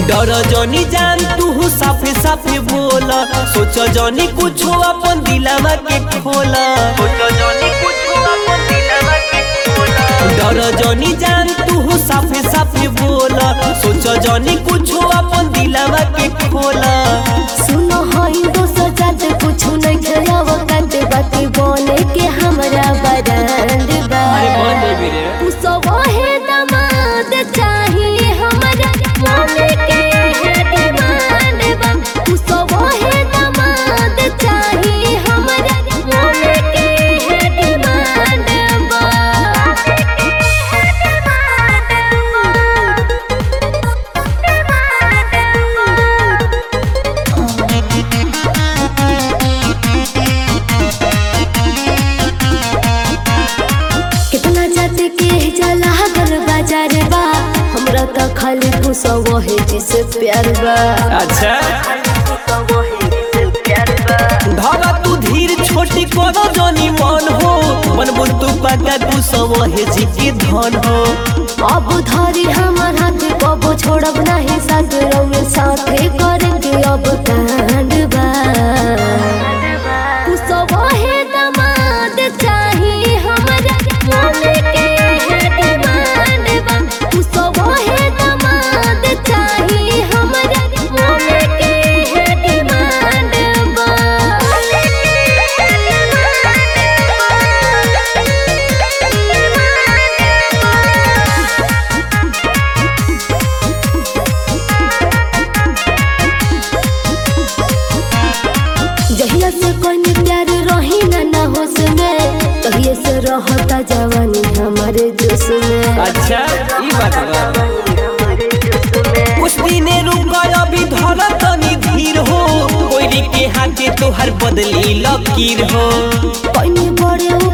डर जनी जान तू साफे साफे बोल सोच जनी कुछ अपन दिलावा के खोल डर जनी जान तू साफे साफे बोल सोच जनी कुछ अपन दिलावा के खोल सुनो हई दोसर जात कुछु नहीं खेलाव काट बाती बोले के हमरा बरांड बा तू सब है दमाद चाहिए हमरा मोने के है डिमांड बा तू सब है दमाद चाहिए हमरा मोने के है डिमांड बा कितना जाते के जला गल बाजार बा हमरा त खाली पुसव है जिसे प्यार बा अच्छा धागा तू धीर छोटी कोनो जनी मन हो बनबो तू पका तू सब है जी के धन हो अब धरी हमार हाथ कबो छोड़ब नहीं साथ रउए साथे करेंगे अब कांड बा तू सब है दमाद चाहिए हमरा मोने के है डिमांड बा तू सब है दमाद चाहिए हमरा मोने के है डिमांड बा जहिया से कोई प्यार रही ना ना होश में तहिए से रहता जवानी हमारे जोश में अच्छा ई बात बा कुछ दिने रुक अभी धर तनी धीर हो कोई के हाथे तोहर बदली लकीर हो कोई बड़े